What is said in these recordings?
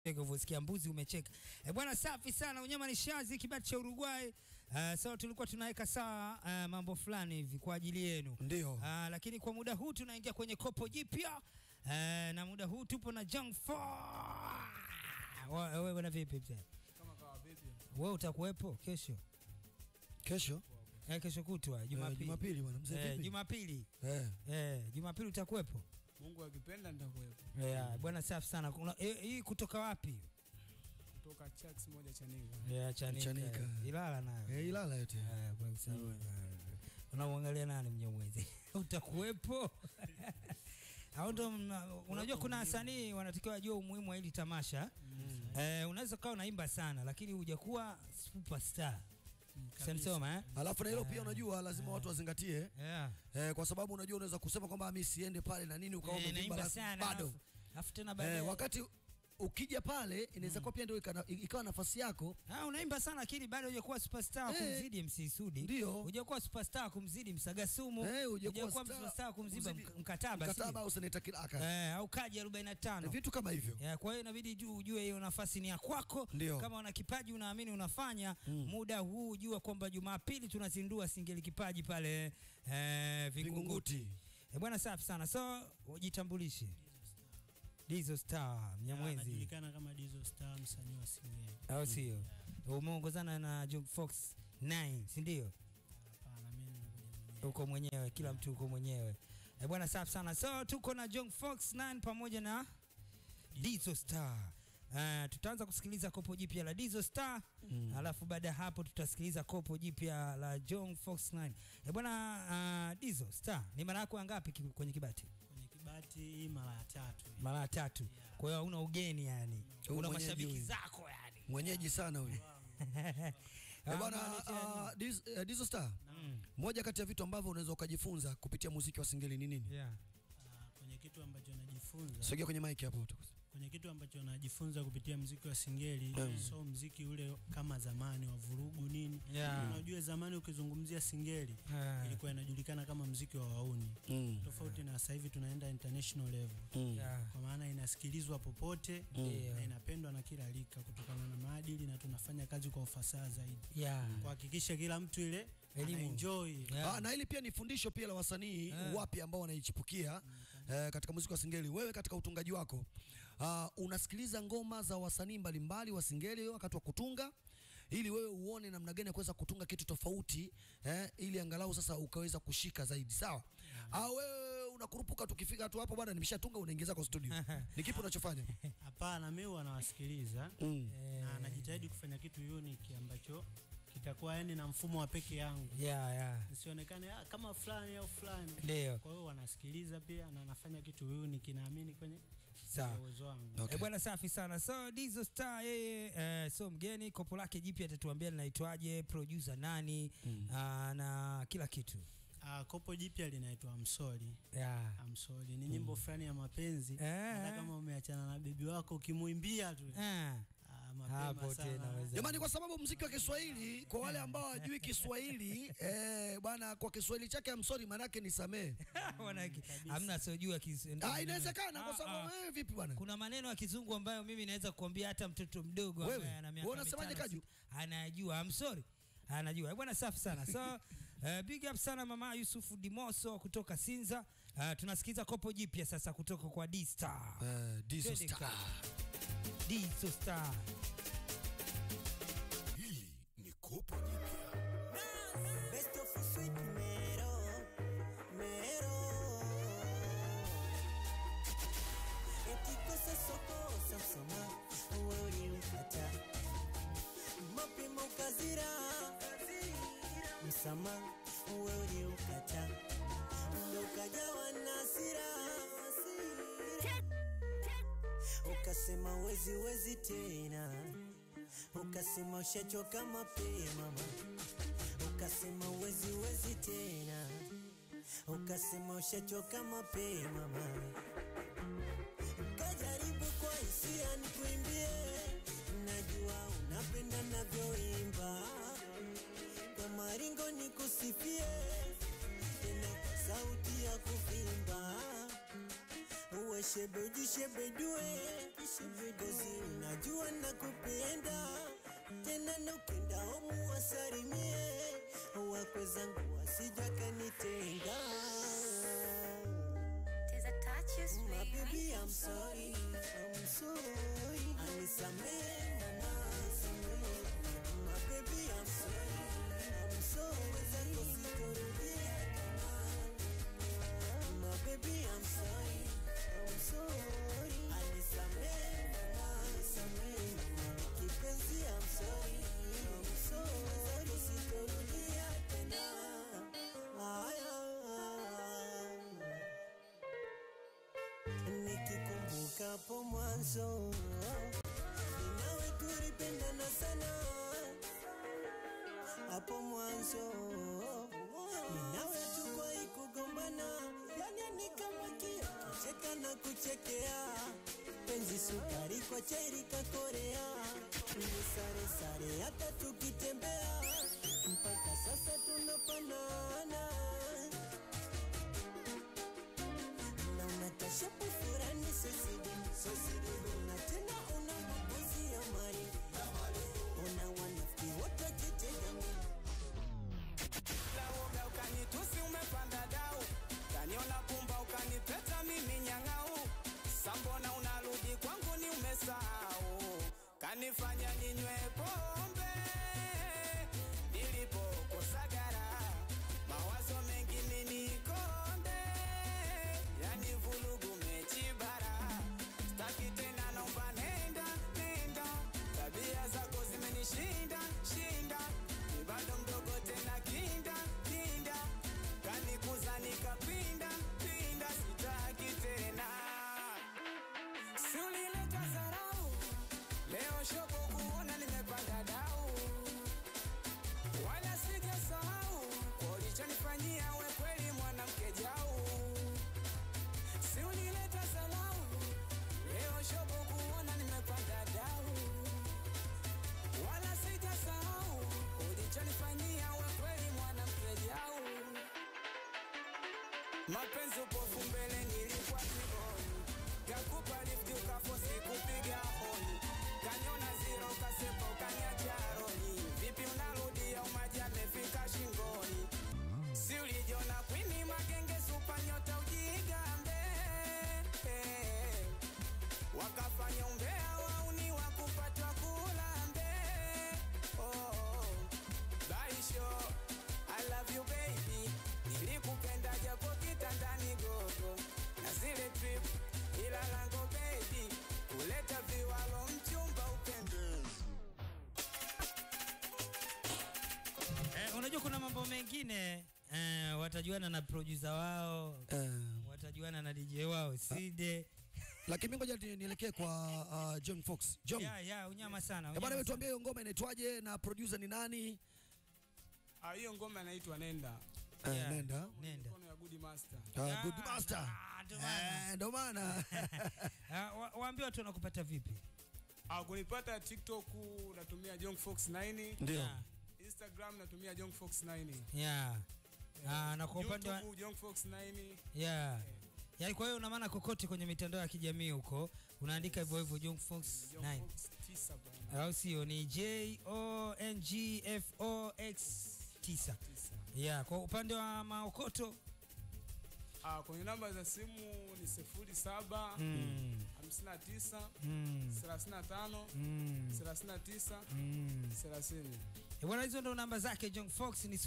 ulivyosikia mbuzi umecheka. E bwana, safi sana. Unyama ni shazi kibati cha Uruguay. Uh, so tulikuwa tunaweka sawa uh, mambo fulani hivi kwa ajili yenu Ndio. uh, lakini kwa muda huu tunaingia kwenye kopo jipya uh, na muda huu tupo na Young Four. Wa- Wewe bwana vipi mzee? Kama kawa vipi? Wewe utakuwepo kesho? Kesho Eh, kesho kutwa eh, Jumapili. Jumapili bwana mzee Eh, vipi? Jumapili. Eh, Eh, Jumapili utakuwepo? Mungu akipenda nitakuwepo. Yeah, bwana safi sana. Kuna eh, hii kutoka wapi? Kutoka Chax moja cha Niga. Yeah, Chanika. Chanika. Ilala nayo. eh, Ilala yote. Eh, kwa sababu, eh, unamwangalia nani mnyamwezi utakuwepo au ndo mna- unajua kuna wasanii wanatakiwa wajua umuhimu wa hili tamasha eh, unaweza ukawa unaimba sana lakini hujakuwa superstar sanisoma eh? Alafu na hilo pia unajua lazima watu wazingatie yeah. eh, kwa sababu unajua unaweza kusema kwamba mimi siende pale na nini ukawa Eh, umevimba naimba alafu sana bado alafu- alafu tena baadaye eh, wakati ukija pale inaweza kuwa pia ndio ikana- ikawa nafasi yako Ah, unaimba sana lakini bado hujakuwa superstar Eh, kumzidi MC Sudi. ndio. Hujakuwa superstar kumzidi Msagasumu. eh, hujakuwa Hujakuwa star- superstar kumzidi kumzidi- Mk- mkataba. si? mkataba au seneta kilaka Eh, au kaji 45. vitu kama hivyo Ya, kwa hiyo inabidi juu ujue hiyo nafasi ni ya kwako. Ndio. Kama una kipaji unaamini unafanya muda huu, jua kwamba Jumapili tunazindua singeli kipaji pale eh, Vingunguti. Vingunguti. Eh, bwana safi sana. So ujitambulishe. Dizo Star Mnyamwezi. anajulikana kama Dizo Star, msanii wa Singeli. Au sio? Umeongozana na Jung Fox 9, si ndio? Hapana, mimi nimekuja mwenyewe. Uko mwenyewe, kila mtu uko mwenyewe. Eh, bwana safi sana. So tuko na Jung Fox 9 pamoja na Dizo Star. Uh, tutaanza kusikiliza kopo jipya la Dizo Star mm. Alafu baada ya hapo tutasikiliza kopo jipya la John Fox 9. Eh, bwana uh, Dizo Star ni mara yako ya ngapi ki- kwenye kibati? Kwenye kibati hii mara ya tatu. hii. Mara ya tatu. Kwa hiyo hauna ugeni yani. Huyu Una mwenyeji mashabiki huyu. zako yani. mwenyeji sana huyu Eh, Ah, bwana unaletea nini? ah, Diz- eh, Dizo Star Mm. moja kati ya vitu ambavyo unaweza ukajifunza kupitia muziki wa singeli ni nini Yeah. Ah, Kwenye kitu ambacho najifunza sogea kwenye mic hapo kwenye kitu ambacho najifunza kupitia mziki wa Singeli Mm. so mziki ule kama zamani wa vurugu nini. Yeah. Unajua zamani ukizungumzia Singeli Ah. ilikuwa inajulikana kama mziki wa wauni, mm. tofauti na sasa hivi tunaenda international level, Mm. Yeah. kwa maana inasikilizwa popote Ndio. na inapendwa na kila rika kutokana na maadili, na tunafanya kazi kwa ufasaha zaidi Yeah. kuhakikisha kila mtu ile Elimu. anaenjoy Yeah. Ah, na hili pia ni fundisho pia la wasanii Eh. wapya ambao wanaichipukia eh, katika muziki wa singeli. Wewe katika utungaji wako ah, unasikiliza ngoma za wasanii mbalimbali wa singeli wakati wa kutunga, ili wewe uone namna gani ya kuweza kutunga kitu tofauti eh, ili angalau sasa ukaweza kushika zaidi, sawa? Au wewe unakurupuka tukifika tu hapo bwana, nimeshatunga, unaingiza kwa studio, ni kipi unachofanya? Hapana, mimi huwa nawasikiliza Mm. na najitahidi kufanya kitu unique ambacho kitakuwa yani na mfumo wa peke yangu, Yeah, yeah. nisionekane ah, kama fulani au fulani. Ndio. Kwa hiyo wanasikiliza pia na nafanya kitu unique, naamini kwenye Sawa. uwezo wangu. Okay. Eh, bwana safi sana. So Dizo Star yeye eh, so mgeni, kopo lake jipya atatuambia linaitwaje, producer nani ah, na kila kitu. Ah, kopo jipya linaitwa Amsori. Yeah. Amsori ni nyimbo fulani ya mapenzi. Eh. Hata kama umeachana na bebi wako ukimwimbia tu Ah. ah, mapema Hapo sana. tena weza. Jamani, kwa sababu mziki wa Kiswahili kwa wale ambao hawajui Kiswahili eh, bwana, kwa Kiswahili chake amsori manake ni samee. Wanaki- Hamna sojua Ah, inawezekana kwa sababu wewe vipi bwana? kuna maneno ya kizungu ambayo mimi naweza kuambia hata mtoto mdogo Wewe, ambaye ana miaka wewe unasemaje, mitano, Kaju? sita, anajua. I'm sorry. Anajua. Eh, Bwana safi sana. So uh, big up sana mama Yusufu Dimoso kutoka Sinza. Uh, tunasikiza kopo jipya sasa kutoka kwa D Star. Eh, Dizo Twende Star. kazi. Dizo Star. Hili ni kopo jipya. Best of sweet mero, mero. Eti kosa soko sasoma, uwe ulimkata. Mapema ukazira, msama, uwe ulimkata. Ndo ukajawa na hasira, ukasema wezi wezi tena, ukasema ushachoka mapema mama ukasema wezi wezi tena, ukasema ushachoka mapema mama. Kajaribu kwa hisia nikuimbie, najua unapenda navyoimba, kwa maringo nikusifie, tena kwa sauti ya kuvimba uwe shebe ujishebedue kozi unajua nakupenda tena nukenda omu wasalimie wakwe zangu wasija kanitenga There's a touch you My sweet. baby, I'm sorry, I'm sorry. Anisamehe mama, samehe. My baby, I'm sorry, I'm sorry. Zako sitorudia tena. My baby, I'm sorry, I'm sorry. Anisamehe mama, samehe. Kipenzi, I'm sorry, I'm sorry. Zako sitorudia tena. Aya. nikikumbuka hapo mwanzo nawe tulipendana sana hapo mwanzo ninawe tukwai kugombana yani ni kama kio kucheka na kuchekea penzi sukari kwa cheri kakorea ni sare sare hata tukitembea mpaka sasa tunafanana na unatashapu furani sosidi sosidi na tena una mapozi ya mali una wanafiki wote wakitega Lauga ukanitusi umepanda dau, kaniona pumba ukanipeta mimi nyang'au. Sambona unarudi kwangu ni umesahau, kanifanya ninywe pombe nilipokosa gara, mawazo mengi minikonde, yani vulugu mechi bara, staki tena naomba nenda nenda, tabia zako zimenishinda shinda, ni bado mdogo tena kinda kinda, kanikuza nikapinda pinda, sitaki tena si ulileta zarau, leo shobo kuona nimepanda dau, wala sijasahau kwa ulichonifanyia we kweli mwanamke jau, si ulileta zarau, leo shobo kuona nimepanda dau, wala sijasahau ulichonifanyia we kweli mwanamke jau. Mapenzi upofu mbele nilikuwa kiboni, kakupa lifti ukafosi kupiga honi, kanyona zero kasepa ukaniacha roni. Vipi unarudia umaji amefika shingoni, si ulijiona kwini magenge supa nyota ujigambe wakafanya umbea wauni wakupatwa kulambe oh, oh. Baisho, I love you baby, nilikupenda japo kitandani gogo, na zile trip ila lango baby, kuleta viwalo mchumba upendezi. Eh, unajua kuna mambo mengine eh, watajuana na producer wao Eh, watajuana na DJ wao Side. lakini mimi ngoja ni- nielekee kwa uh, John Fox. John, Ya ya unyama sana. eh, bwana unyama wewe sana. tuambie hiyo ngoma inaitwaje na producer ni nani? Ah, hiyo ngoma inaitwa Nenda. Eh, Yeah. nenda. Nenda. Mkono ya Good Master. Uh, Ya, good master. na- ndo maana. Eh, ndo maana. Ah, wa- Waambie watu wanakupata vipi? Ah, kunipata TikTok natumia Jong Fox 9, Ndio. Ya, Instagram natumia Jong Fox 9. ya. Ah, na kwa upande wa YouTube Jong Fox 9. ya yaani, kwa hiyo una maana kokote kwenye mitandao ya kijamii huko unaandika hivyo hivyo Jong Fox Jong 9 Fox 9 bwana. au sio? Ni J O N G F O X 9. Ya, kwa upande wa maokoto Ah, kwenye namba za simu ni 07 mm, 59 mm, 35 mm, 39 mm. 30. Eh, Bwana, hizo ndo namba zake Jong Fox ni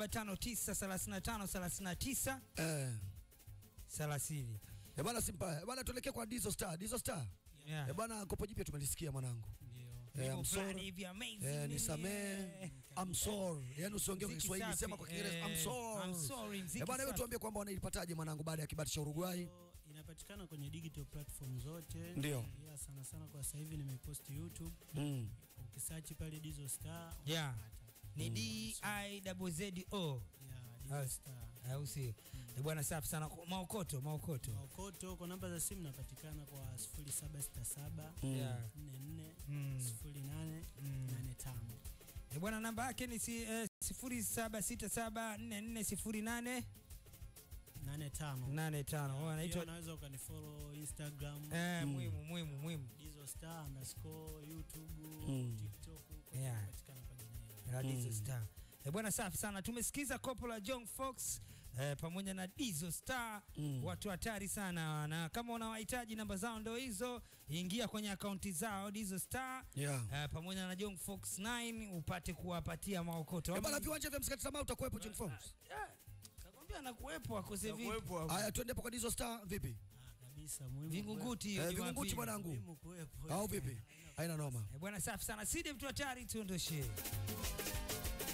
07593539 Eh, 30. eh, bwana simpa. Eh, bwana tuelekee kwa Dizo Star. Dizo Star. Yeah. Eh, bwana kopo jipya tumelisikia mwanangu. Ndio. Eh, Nyimbo I'm fulani sorry. hivi amazing Eh, nini, nisamee. eh. I'm sorry. Yaani usiongee kwa Mziki Kiswahili, safi, sema kwa Kiingereza. I'm eh, sorry. I'm sorry, mziki Eh, bwana wewe safi. tuambie kwamba wanaipataje mwanangu baada ya kibati cha Uruguay? Inapatikana kwenye digital platform zote. Ndio. Yeah, sana sana kwa sasa hivi nimepost YouTube. Mm. Ukisearch pale Dizo Star. Yeah. unapata. Ni D I double Z O. Yeah, Ah, Dizo Star. Au sio? Eh, Bwana safi sana. Maokoto, maokoto. Maokoto kwa namba za simu napatikana kwa 0767 Mm. Yeah. 44 Mm. 08 Mm. 85. Eh, Bwana namba yake ni si, eh, 07674408 nane tano nane tano Oh, Pia anaitwa unaweza ukanifollow instagram eh, muhimu muhimu muhimu dizo star underscore youtube Mm. tiktok kote Yeah. napatikana kwa jina hilo. la Dizo Star. Eh, bwana safi sana. Tumesikiza kopo la John Fox eh, pamoja na Dizo Star Mm. watu hatari sana, na kama unawahitaji namba zao ndo hizo, ingia kwenye akaunti zao Dizo Star Yeah. eh, pamoja na John Fox 9 upate kuwapatia maokoto. Eh, bana viwanja vya msikati tamaa utakuwepo John Fox. Kakwambia anakuwepo akose vipi? Kuwepo hapo. Haya twende hapo kwa Dizo Star vipi? Ah, kabisa muhimu Vingunguti hiyo Eh, Jumapili. Vingunguti mwanangu. muhimu kuwepo Au vipi? Haina noma. Eh, bwana safi sana. Sidi mtu hatari tuondoshee.